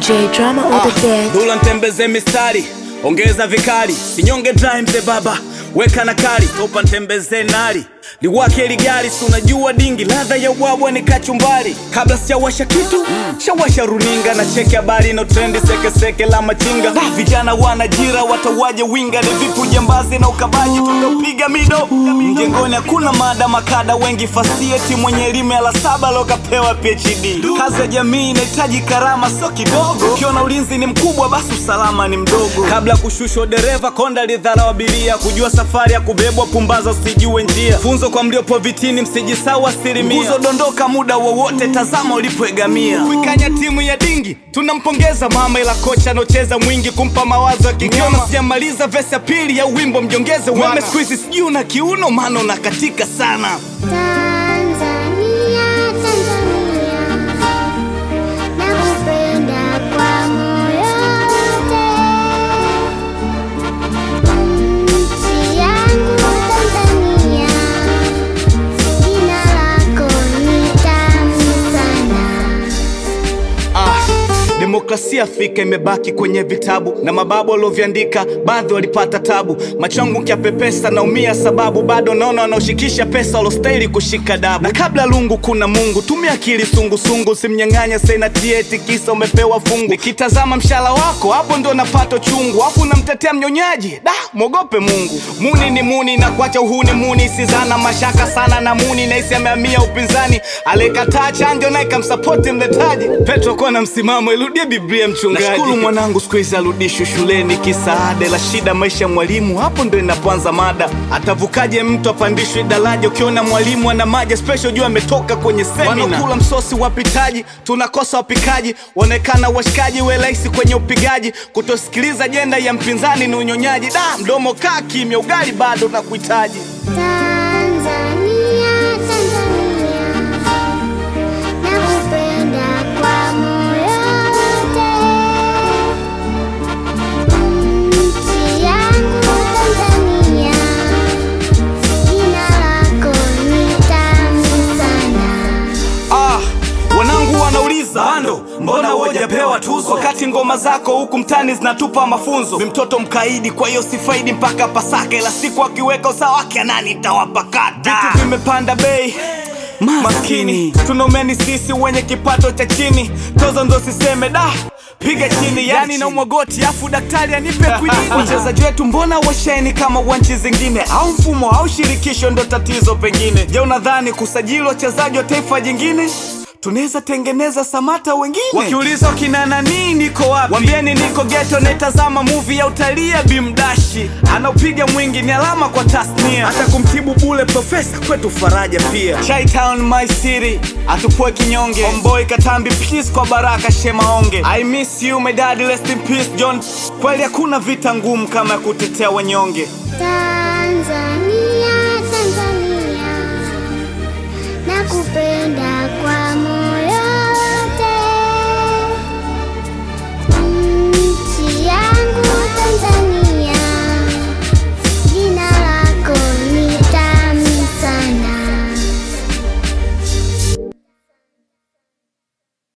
DJ drama on the beat. Dula ntembeze mistari, ongeza vikali, sinyonge dry mzee baba, weka na kali, topa ntembeze nari liwake ligari, si unajua dingi, ladha ya ubwabwa ni kachumbari. Kabla sijawasha kitu shawasha runinga na cheki habari na trendi sekeseke la machinga. Vijana wanajira watawaje winga, ni vipi ujambazi na ukabaji tunapiga mido mjengoni, hakuna mada makada wengi fasieti, mwenye elimu ya la saba lokapewa PhD. Kazi ya jamii inahitaji karama, sio kidogo. Ukiona ulinzi ni mkubwa, basi usalama ni mdogo. Kabla kushushwa dereva, konda lidharau abiria, kujua safari ya kubebwa, pumbaza usijue njia. Funzo kwa mliopo vitini, msijisau asilimia. Nguzo dondoka muda wowote, tazama ulipoegamia. Kuikanya timu ya dingi, tunampongeza mama, ila kocha anocheza mwingi kumpa mawazo ya kigoma. Sijamaliza vesi ya pili ya wimbo, mjongeze weme. Siku hizi sijui una kiuno, maana unakatika sana. Tanzania, Tanzania, nakupenda kwa moyo wote. Nchi yangu Tanzania, jina lako ni tamu sana. Ah, demokrasia Afrika imebaki kwenye vitabu na mababu walioviandika, baadhi walipata tabu. Machangu nkiapepesa naumia, sababu bado naona wanaoshikisha pesa walostahili kushika dabu. Na kabla lungu kuna Mungu, tumia akili sungusungu, usimnyang'anya senati eti kisa umepewa fungu. Nikitazama mshala wako hapo ndo napata chungu, afu unamtetea mnyonyaji, da mwogope Mungu. Muni ni muni na kuacha uhuni muni, sizana mashaka sana na muni, naisi amehamia upinzani, alikataa chanjo naye kamsapoti mletaji. Petro kuwa na msimamo, irudie Biblia mchungaji. Nashukuru mwanangu siku hizi arudishwe shuleni, kisaada la shida maisha ya mwalimu, hapo ndo inapoanza mada. Atavukaje mtu apandishwe daraja? Ukiona mwalimu ana maji special, jua ametoka kwenye semina. Wanakula msosi wapitaji, tunakosa wapikaji, waonekana washikaji, we rahisi kwenye upigaji. Kutosikiliza jenda ya mpinzani ni unyonyaji. Da, mdomo kaa kimya, ugali bado nakuhitaji. Tanzania, Tanzania, nakupenda kwa moyo wote. Nchi yangu Tanzania, jina lako ni tamu sana. Ah, wanangu wanauliza bando, mbona hujapewa tuzo? Wakati ngoma zako huku mtani zinatupa mafunzo. Mi mtoto mkaidi, kwa hiyo sifaidi mpaka Pasaka, ila siku akiweka usawa wake nani tawapakata. Vitu vimepanda bei maskini, tunaumeni sisi wenye kipato cha chini, tozo ndo siseme da piga chini, yani na umwagoti afu daktari anipe kwinini. Wachezaji wetu mbona washeni kama wa nchi zingine, au mfumo au shirikisho ndo tatizo pengine? Je, unadhani kusajili wachezaji wa taifa jingine tunaweza tengeneza Samata wengine? Wakiuliza wakina nani niko wapi, wambieni niko geto, naitazama movie ya utalii ya Bimdashi, anaopiga mwingi ni alama kwa tasnia, hata kumtibu bule profesa kwetu faraja pia. Chi Town my city, atupue kinyonge, Homeboy Katambi please kwa baraka Shemaonge, I miss you my daddy, rest in peace John. Kweli hakuna vita ngumu kama ya kutetea wanyonge. Tanzania,